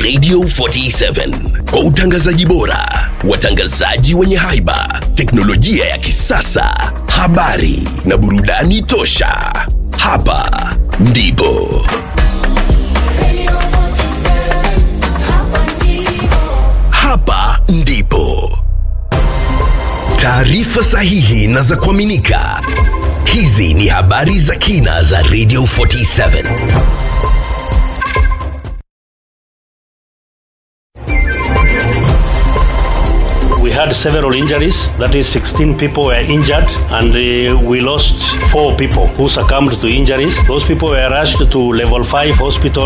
Radio 47 kwa utangazaji bora, watangazaji wenye haiba, teknolojia ya kisasa, habari na burudani tosha. Hapa ndipo hapa ndipo taarifa sahihi na za kuaminika. Hizi ni habari za kina za Radio 47. We had several injuries. That is, 16 people were injured, and uh, we lost four people who succumbed to injuries. Those people were rushed to level 5 hospital.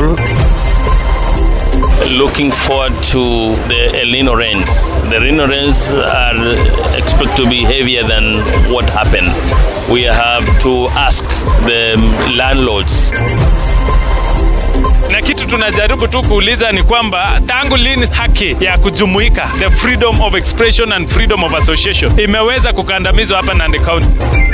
looking forward to the El Nino rains. The El Nino rains are expected to be heavier than what happened. We have to ask the landlords na kitu tunajaribu tu kuuliza ni kwamba tangu lini haki ya kujumuika the freedom of expression and freedom of association imeweza kukandamizwa hapa Nandi County?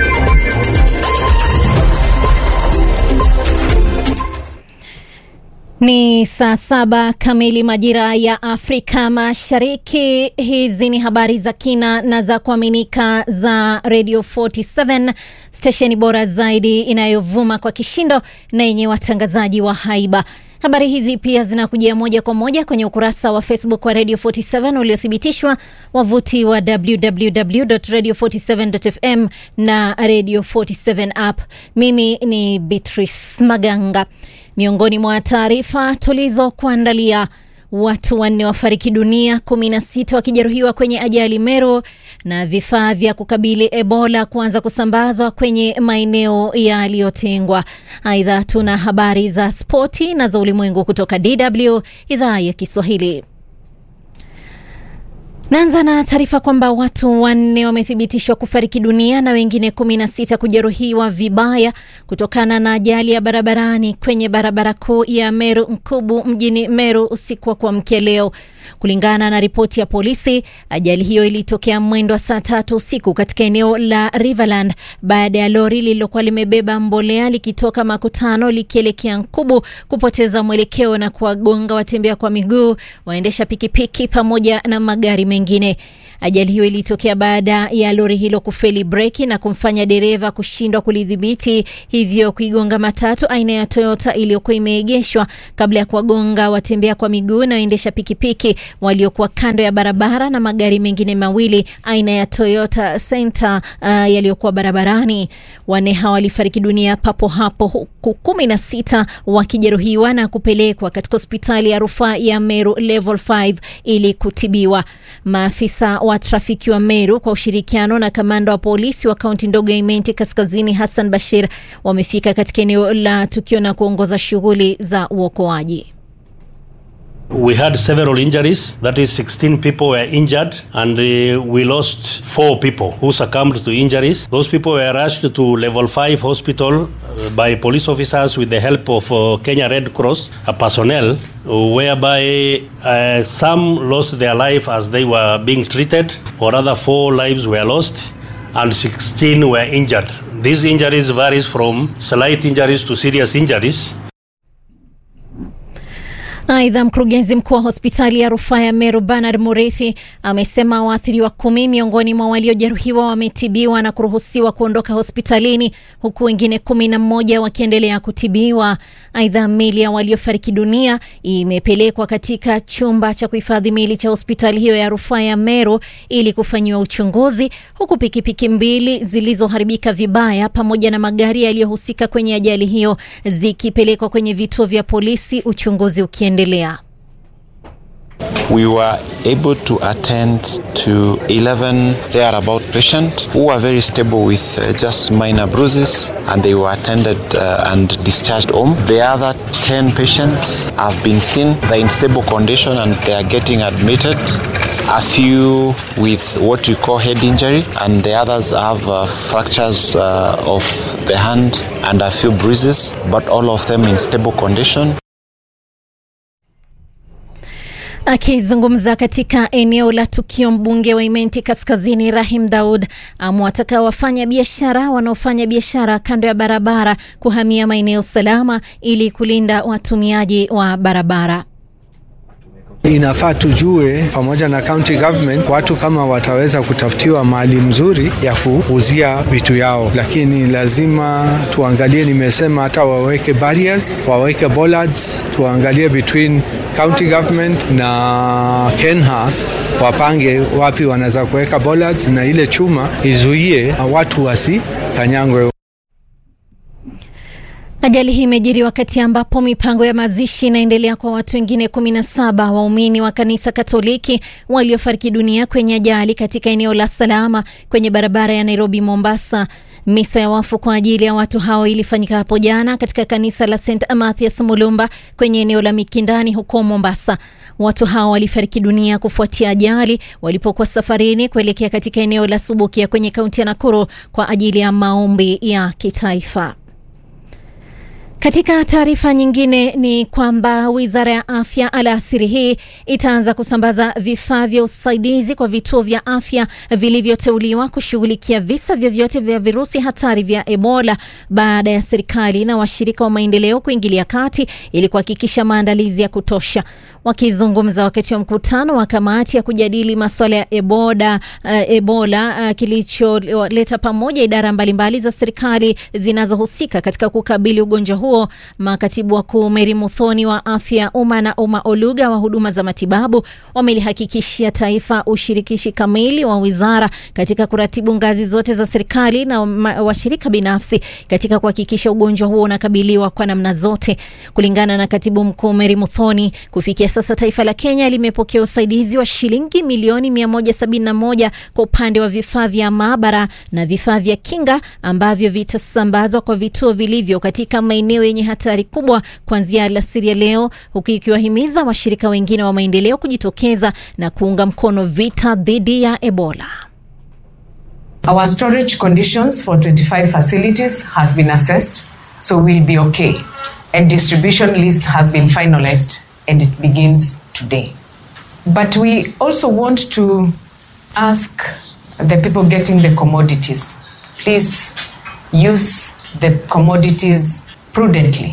Ni saa saba kamili majira ya Afrika Mashariki. Hizi ni habari za kina na za kuaminika za Radio 47 stesheni bora zaidi inayovuma kwa kishindo na yenye watangazaji wa haiba. Habari hizi pia zinakujia moja kwa moja kwenye ukurasa wa Facebook wa Radio 47 uliothibitishwa, wavuti wa www.radio47.fm na Radio 47 app. Mimi ni Beatrice Maganga. Miongoni mwa taarifa tulizokuandalia watu wanne wafariki dunia, 16 wakijeruhiwa kwenye ajali Meru, na vifaa vya kukabili Ebola kuanza kusambazwa kwenye maeneo yaliyotengwa. Aidha, tuna habari za spoti na za ulimwengu kutoka DW idhaa ya Kiswahili. Naanza na taarifa kwamba watu wanne wamethibitishwa kufariki dunia na wengine 16 kujeruhiwa vibaya kutokana na ajali ya barabarani kwenye barabara kuu ya Meru Nkubu mjini Meru usiku wa kuamkia leo. Kulingana na ripoti ya polisi, ajali hiyo ilitokea mwendo wa saa tatu usiku katika eneo la Riverland baada ya lori lililokuwa limebeba mbolea likitoka makutano likielekea Nkubu kupoteza mwelekeo na kuwagonga watembea kwa miguu, waendesha pikipiki pamoja na magari mengine. Ajali hiyo ilitokea baada ya lori hilo kufeli breki na kumfanya dereva kushindwa kulidhibiti, hivyo kuigonga matatu aina ya Toyota iliyokuwa imeegeshwa kabla ya kuwagonga watembea kwa miguu na waendesha pikipiki waliokuwa kando ya barabara na magari mengine mawili aina ya Toyota Center uh, yaliyokuwa barabarani. Wanne hawa walifariki dunia papo hapo huku kumi na sita wakijeruhiwa na kupelekwa katika hospitali ya rufaa ya Meru level 5 ili kutibiwa. Maafisa wa trafiki wa Meru kwa ushirikiano na kamanda wa polisi wa kaunti ndogo ya Imenti Kaskazini Hassan Bashir wamefika katika eneo la tukio na kuongoza shughuli za uokoaji. We had several injuries. That is, 16 people were injured, and uh, we lost four people who succumbed to injuries. Those people were rushed to level 5 hospital uh, by police officers with the help of uh, Kenya Red Cross uh, personnel, whereby uh, some lost their life as they were being treated, or other four lives were lost. And 16 were injured. These injuries varies from slight injuries to serious injuries. Aidha, mkurugenzi mkuu wa hospitali ya rufaa ya Meru Bernard Murithi amesema waathiriwa kumi miongoni mwa waliojeruhiwa wametibiwa na kuruhusiwa kuondoka hospitalini huku wengine kumi na mmoja wakiendelea kutibiwa. Aidha, mili ya waliofariki dunia imepelekwa katika chumba cha kuhifadhi mili cha hospitali hiyo ya rufaa ya Meru ili kufanyiwa uchunguzi, huku pikipiki mbili zilizoharibika vibaya pamoja na magari yaliyohusika kwenye ajali hiyo zikipelekwa kwenye vituo vya polisi, uchunguzi ukiendelea. We were able to attend to 11 thereabout patients who were very stable with uh, just minor bruises and they were attended uh, and discharged home. The other 10 patients have been seen, they're in stable condition and they are getting admitted. A few with what we call head injury and the others have uh, fractures uh, of the hand and a few bruises, but all of them in stable condition. Akizungumza katika eneo la tukio, mbunge wa Imenti Kaskazini Rahim Daud amewataka wafanya biashara wanaofanya biashara kando ya barabara kuhamia maeneo salama ili kulinda watumiaji wa barabara. Inafaa tujue pamoja na county government, watu kama wataweza kutafutiwa mahali mzuri ya kuuzia vitu yao, lakini lazima tuangalie, nimesema hata waweke barriers, waweke bollards, tuangalie between county government na Kenha wapange wapi wanaweza kuweka bollards na ile chuma izuie watu wasikanyangwe. Ajali hii imejiri wakati ambapo mipango ya mazishi inaendelea kwa watu wengine 17 waumini wa kanisa Katoliki waliofariki dunia kwenye ajali katika eneo la Salama kwenye barabara ya Nairobi Mombasa. Misa ya wafu kwa ajili ya watu hao ilifanyika hapo jana katika kanisa la St Mathias Mulumba kwenye eneo la Mikindani huko Mombasa. Watu hao walifariki dunia kufuatia ajali walipokuwa safarini kuelekea katika eneo la Subukia kwenye kaunti ya Nakuru kwa ajili ya maombi ya kitaifa. Katika taarifa nyingine ni kwamba wizara ya afya alasiri hii itaanza kusambaza vifaa vya usaidizi kwa vituo vya afya vilivyoteuliwa kushughulikia visa vyovyote vya virusi hatari vya Ebola baada ya serikali na washirika wa maendeleo kuingilia kati ili kuhakikisha maandalizi ya kutosha. Wakizungumza wakati wa mkutano wa kamati ya kujadili masuala ya Ebola, uh, Ebola uh, kilicholeta pamoja idara mbalimbali za serikali zinazohusika katika kukabili ugonjwa huo huo makatibu wakuu Mary Muthoni wa afya ya umma na Uma Oluga wa huduma za matibabu wamelihakikishia taifa ushirikishi kamili wa wizara katika kuratibu ngazi zote za serikali na washirika binafsi katika kuhakikisha ugonjwa huo unakabiliwa kwa namna zote. Kulingana na katibu mkuu Mary Muthoni, kufikia sasa taifa la Kenya limepokea usaidizi wa shilingi milioni 171 kwa upande wa vifaa vya maabara na vifaa vya kinga ambavyo vitasambazwa kwa vituo vilivyo katika maeneo yenye hatari kubwa kuanzia alasiri ya leo, huku ikiwahimiza washirika wengine wa maendeleo kujitokeza na kuunga mkono vita dhidi ya Ebola. Our storage conditions for 25 facilities has been assessed, so we'll be okay. And distribution list has been finalized and it begins today. But we also want to ask the people getting the commodities, please use the commodities prudently.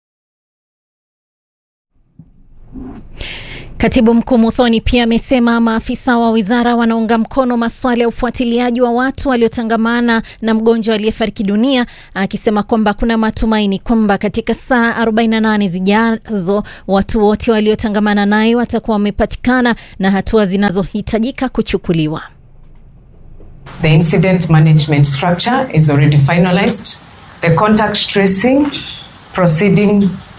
Katibu mkuu Muthoni pia amesema maafisa wa wizara wanaunga mkono masuala ya ufuatiliaji wa watu waliotangamana na mgonjwa aliyefariki dunia, akisema kwamba kuna matumaini kwamba katika saa 48 zijazo watu wote waliotangamana naye watakuwa wamepatikana na hatua zinazohitajika kuchukuliwa. The incident management structure is already finalized. The contact tracing proceeding